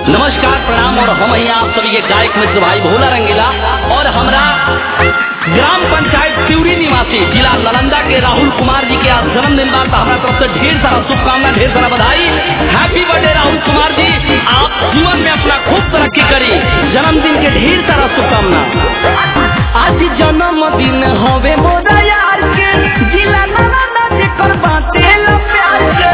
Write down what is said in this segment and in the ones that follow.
नमस्कार प्रणाम और हम यहाँ आप सभी के गायक मित्र भाई भोला रंगीला और हमरा ग्राम पंचायत सिवरी निवासी जिला नालंदा के राहुल कुमार जी के आज जन्मदिन बा तो हमारा तरफ से ढेर सारा शुभकामना ढेर सारा बधाई हैप्पी बर्थडे राहुल कुमार जी आप जीवन में अपना खूब तरक्की करी जन्मदिन के ढेर सारा शुभकामना आज जन्मदिन हवे मोरा यार के जिला नाना जेकर बाटे ला प्यार के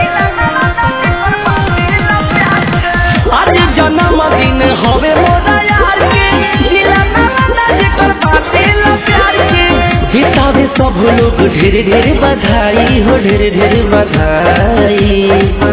आज जन्मदिन हवे मोरा यार के जिला नाना जेकर बाटे ला प्यार के हिसाबे सब लोग ढेर ढेर बधाई हो ढेर ढेर बधाई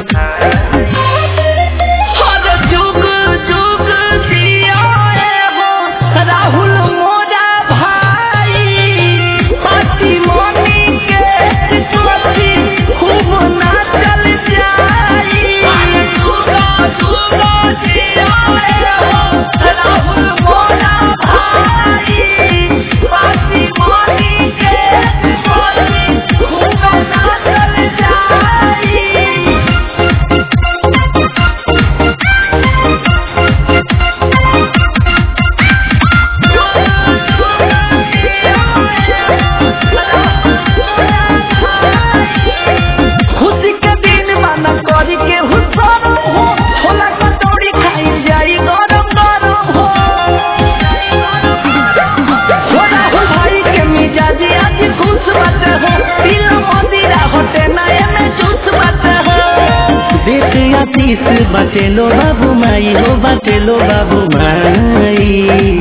हर जुग जुग जियाए हो राहुल मोरा भाई पार्टी मनी के चोटी खूब नाचल जाई जुग जुग जियाए हो राहुल मोरा भाई पार्टी मनी के चोटी खूब नाचल जाई खुशी के दिन माना करी के हुसर हो छोला कचौड़ी खाई जाई गरम गरम हो छोला हो भाई के मिजाजी आज खुश बाटे हो दिल मंदिरा होटे नए में चूस बाटे हो देख आशीष बचेलो बाबू माई हो बचेलो बाबू माई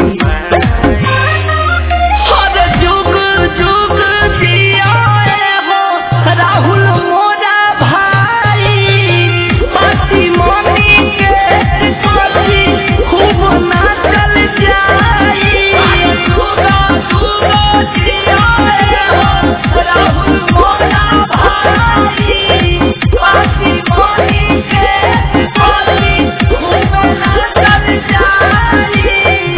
हर जुग जुग जियाए हो राहुल मोरा भाई पार्टी मनी के पार्टी खूब नाचल जाई जुग जुग जियाए हो राहुल मोरा भाई पार्टी मनी के पार्टी खूब नाचल जाई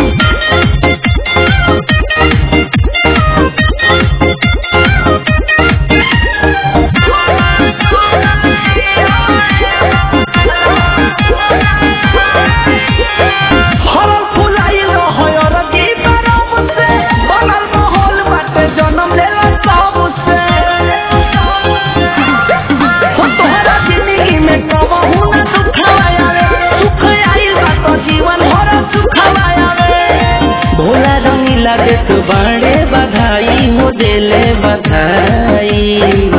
हरल फुलाइल हयर गीत रब से बनल माहौल बाटे जन्म लेला सब से हो तोहरा जिंदगी में कबहू न दुख आवे सुख आइल बा तो जीवन भर सुख आवे भोला रंगीला देत बाड़े बधाई हो देले बधाई